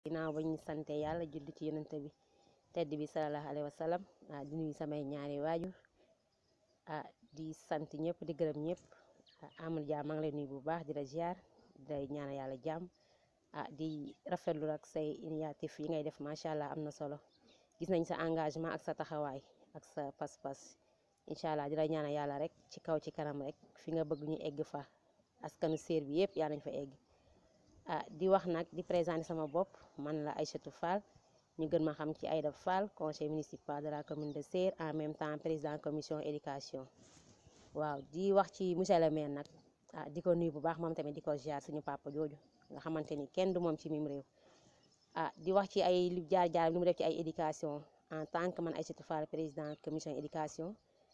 ginnaaw ba ñu sante yàlla julli ci yonent bi tedd bi sallallahu alayhi wa sallam ah di nuyu samay ñaari waajur ah di sant ñëpp di gërëm ñëpp amul jaam maa ngi lay nuyu bu baax di la ziar di lay ñaanal yàlla jàmm ah di rafetlu ak say initiative yi ngay def macha allah am na solo gis nañ sa engagement ak sa taxawaay ak sa pas-pas incha allah di la ñaanal yàlla rek ci kaw ci kanam rek fi nga bëgg ñu egg fa askanu séer bi yëpp yaa nañ fa egg ah di wax nag di présenter sama bopp man la Aïssatou Fall ñu gën ma xam ci Aïda Fall conseil municipal de la commune de Séer en même temps président commission éducation waaw di wax ci monsieur le maire nag ah di ko nuyu bu baax moom tamit di ko ziar suñu papa jooju nga xamante ni kenn du moom ci mim réew ah di wax ci ay li jaar jaar lu mu def ci ay éducation en tant que man Aïssatou Fall président commission éducation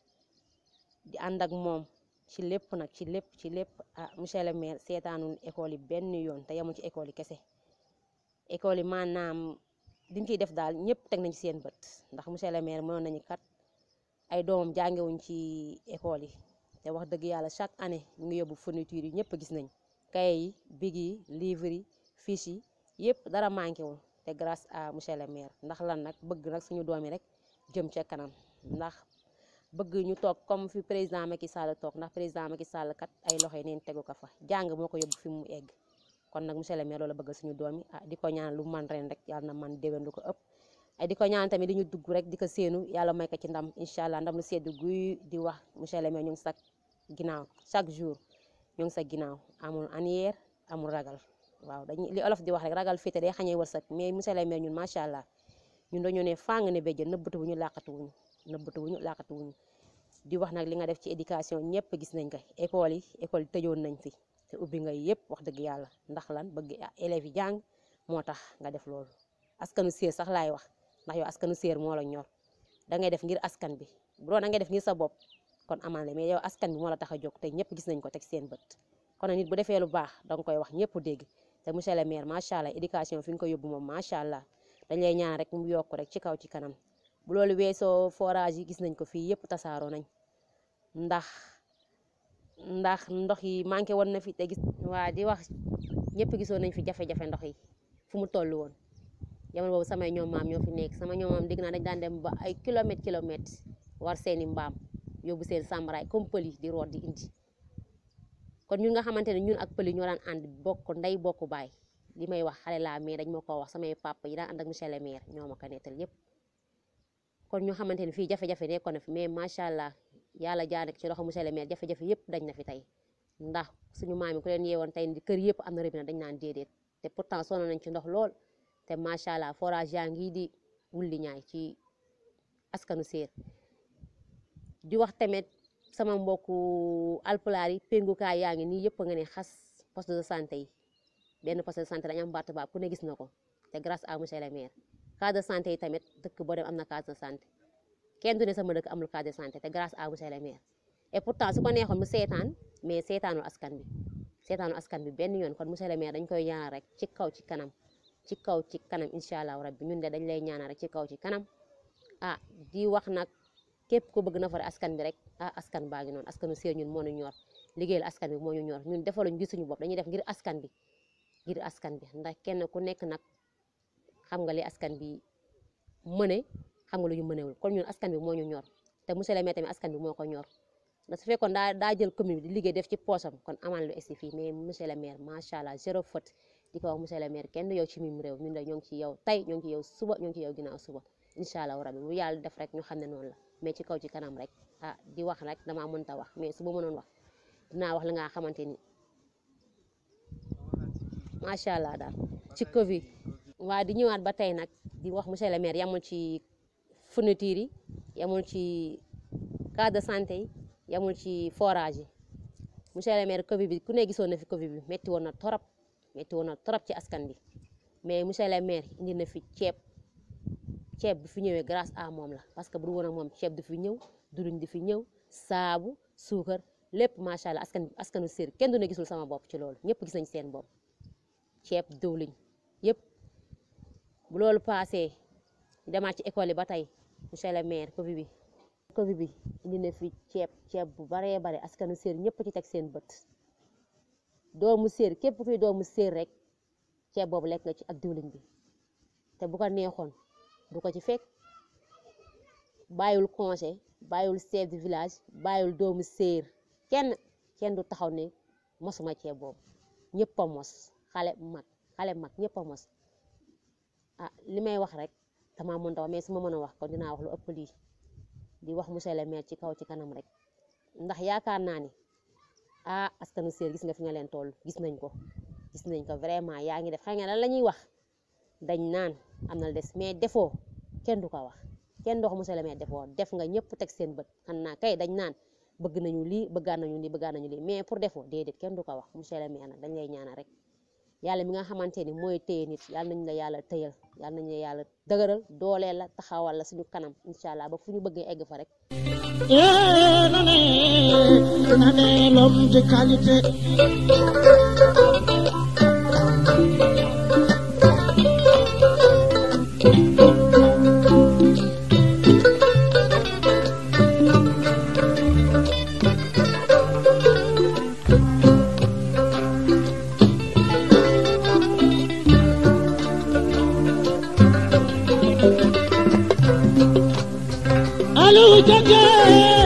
di ànd ak moom ci lépp nag ci lépp ci lépp ah monsieur le maire seetaanul école yi benn yoon te yemul ci école yi kese école yi maanaam diñ ciy def daal ñëpp teg nañ ci seen bët ndax monsieur le maire mënoon nañu kat ay doomam jàngewuñ ci école yi te wax dëgg yàlla chaque année ñu ngi yóbbu fourniture yi ñëpp gis nañ cahier yi big yi livre yi fiche yi yëpp dara manqué wul te grâce à monsieur le maire ndax lan nag bëgg nag suñu doom yi rek jëm ca kanam ndax bëgg ñu toog comme fi président Macky Sall toog ndax président Macky Sall kat ay loxo yi neen tegu ko fa jàng moo ko yóbbu fi mu egg kon nag monsieur le maire loolu bëgg suñu doom yi ah di ko ñaan lu man ren rek yàlla na man déwén lu ko ëpp ay di ko ñaan tamit di ñu dugg rek di ko séenu yàlla may ko ci ndam incha allah ndam lu seddu guy di wax monsieur le maire ñu ngi sa ginnaaw chaque jour ñu ngi sa ginnaaw amul anière amul ragal waaw dañuy li olof di wax rek ragal féete day xañee wërsëg mais monsieur le maire ñun macha allah ñun dañoo ne fàng ne béjjën nëbbatu wuñu làqatu wuñu nëbbatu wuñu làqatu wuñu di wax nag li nga def ci éducation ñëpp gis nañ ko école yi école yi tëjoon nañ fi te ubbi nga yëpp wax dëgg yàlla ndax lan bëgg élèves yi jàng moo tax nga def loolu askanu séer sax laay wax ndax yow askanu séer moo la ñor da ngay def ngir askan bi bu doon da ngay def ngir sa bopp kon amal la mais yow askan bi moo la tax a jóg te ñëpp gis nañ ko teg seen bët kon nit bu defee lu baax da nga koy wax ñëpp dégg te monsieur le maire macha allah éducation fi nga ko yóbbu moom macha allah dañ lay ñaan rek mu yokk rek ci kaw ci kanam bu loolu weesoo forage yi gis nañ ko fii yëpp tasaaroo nañ ndax ndax ndox yi manqué woon na fi te gis waa di wax ñëpp gisoon nañ fi jafe-jafe ndox yi fu mu toll woon jamono boobu samay ñoom maam ñoo fi nekk sama ñoom maam dégg naa dañ daan dem ba ay kilomètres kilomètres war seeni mbaam yóbbu seen sàmbaraay comme pël yi di root di indi kon ñun nga xamante ne ñun ak pël yi ñoo daan ànd bokk ndey bokk baay li may wax xale laa mais dañ ma ko wax samay papa yi daan ànd ak monsieur le maire ñoo ma ko nettal yépp kon ñu xamante ne fii jafe-jafe nekkoon na fi mais macha allah yàlla jaar ci loxo monsieur le maire jafe-jafe yëpp dañ na fi tey ndax suñu maam yi ku leen yeewoon tey kër yëpp am na robinet dañ naan déedéet te pourtant sonn nañ ci ndox lool te macha allah forage yaa ngi di wulli ñaay ci askanu séer di wax tamit sama mbokku alpulaar yi péngukaay yaa ngi nii yëpp nga ne xas poste de santé yi benn poste de santé dañu am baatu baab ku ne gis na ko te grâce à monsieur le maire case de santé yi tamit dëkk boo dem am na case de santé kenn du ne sama dëkk amul case de santé te grâce à monsieur le maire et pourtant su ko neexoon mu seetaan mais seetaanul askan bi seetaanul askan bi benn yoon kon monsieur le maire dañ koy ñaanal rek ci kaw ci kanam ci kaw ci kanam incha allah rabbi ñun de dañ lay ñaanal rek ci kaw ci kanam ah di wax nag képp ku bëgg na fare askan bi rek ah askan baa ngi noonu askanu séer ñun moo ñu ñor liggéeyal askan bi moo ñu ñor ñun defaluñ gisuñu bopp dañuy def ngir askan bi ngir askan bi ndax kenn ku nekk nag xam nga li askan bi mëne xam nga lu ñu mënewul kon ñun askan bi moo ñu ñor te monsieur le maire tamit askan bi moo ko ñor ndax su fekkoon daa daa jël commune bi di liggéey def ci poosam kon amaan lu esti fii mais monsieur le maire macha allah zéro faute di ko wax monsieur le maire kenn du yow ci mim réew ñun de ñoo ngi ci yow tey ñoo ngi ci yow suba ñoo ngi ci yow ginnaaw suba incha allah rabbi bu yàlla def rek ñu xam ne noonu la mais ci kaw ci kanam rek ah di wax rek damaa mënta wax mais su ma mënoon wax dinaa wax li nga xamante ni macha allah daal ci Covid. waa di ñëwaat ba tey nag di wax monsieur le maire yamul ci fourniture yi yamul ci case de santé yi yamul ci forage yi monsieur le maire Covid bi ku ne gisoon na fi Covid bi métti woon na torop métti woon na torop ci askan bi mais monsieur le maire indi na fi ceeb ceeb bi fi ñëwee grâce à moom la parce que bu dul woon ak moom ceeb du fi ñëw duruñ di fi ñëw saabu suukar lépp macha allah askan askanu séer kenn du ne gisul sama bopp ci loolu ñëpp gis nañ seen bopp ceeb diwliñ yëpp. bu loolu paasee demaat ci école yi ba tey monsieur le maire Covid bi Covid bi indi na fi ceeb ceeb bu baree bare askanu séer ñëpp ci teg seen bët doomu séer képp kuy doomu séer rek ceeb boobu lekk nga ci ak diwlin bi te bu ko neexoon du ko ci fekk bàyyul conseil bàyyul chef de village bàyyul doomu séer kenn kenn du taxaw ne mosuma ceeb boobu ñëpp a mos xale mag xale mag ñëpp a mos ah li may wax rek dama mën wax mais su ma mën a wax kon dinaa wax lu ëpp lii di wax monsieur le maire ci kaw ci kanam rek ndax yaakaar naa ni ah askanu séer gis nga fi nga leen toll gis nañ ko gis nañ ko vraiment yaa ngi def xam nga lan la ñuy wax dañ naan am na des mais defoo kenn du ko wax kenn du wax monsieur le maire defoo def nga ñëpp teg seen bët xam naa kay dañ naan bëgg nañu lii bëggaan nañu lii bëggaan nañu lii mais pour defoo déedéet kenn du ko wax monsieur le maire nag dañ lay ñaanal rek yàlla mi nga xamante ni mooy téye nit yàlla nañu la yàlla tëyal yàlla nañu la yàlla dëgëral dooleel la taxawal la suñu kanam incha allah ba fu ñu bëggee egg fa rek. Eh, nane, nane, l'homme de qualité. Allô, Djadja